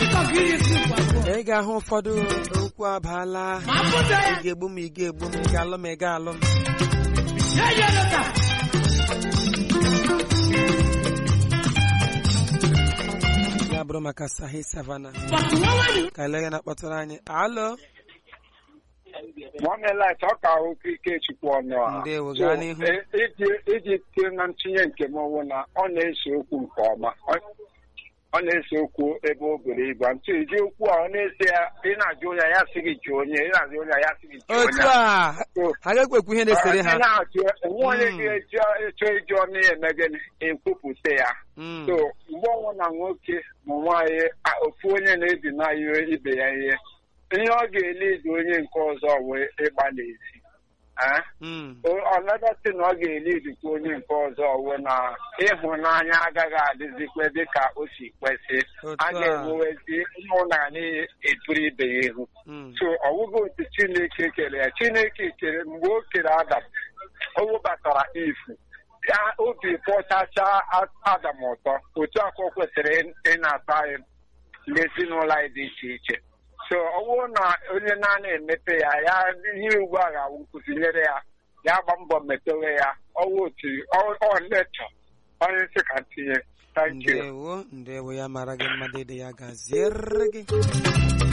ị ga-ahụ ụfọdụ okwu abaala ị ga-egbu m ị ga-egbu m ị ga-alụ m ị ga-alụ m ya bụrụ maka sahi savana ka ele ya na-akpọtụrụ anyị alo nwanne light ọ ka okwu ikechukwu ọnụ a Ndewo, So, gaa n'ihu. e- iji iji tie na ntinye nke m ọwụ na ọ na-ese okwu nke ọma Ọ- ọ na-ese okwu ebe o buru ibu ntụ iji okwu a ọ na-ese ya ị na-ajụ onye ya sị gị jụọ onye ị na-ajụ onye ya sị gị jụọ otu onye a So, ha ga-ekwekwu ihe na-esere ha Ị na-ajụ enwe onye Mm. ga-eji ịchọ ịjụ ọnụ ya eme gịnị ekwupụta ya Mm. so mgbe ọnwụ na nwoke ma nwaanyị a- ofu onye na-ebi na ihe ibe ya ihe ihe ọ ga-eledi onye nke ọzọ wee ịgba n'ezi Eh? Mm. ọnọdụtị na ọ ga-elidikwa onye nke ọzọ wụ na ịhụnanya agaghị adịzikwa dịka o si kwesị Otu a a. ga-enwewezi ịhụnanya eturu ibe ya ihu Mm. so ọ bụghị otu chineke kere ya chineke kere mgbe o kere adam o webatara ifu ya obi kpọchacha adam ụtọ otu akọ kwesịrị ị na-ata anyị n'ezinụlọ anyị dị iche iche so ọ bụrụ na onye na-ana emepe ya ya ihe ugbu a ga-awụ nkụzi nyere ya ya gba mbọ mepewe ya ọwụ otu ọ letọ onye nsị ka tinye thank you ndewo ndewo ya mara gị mma dede ya gaziere gị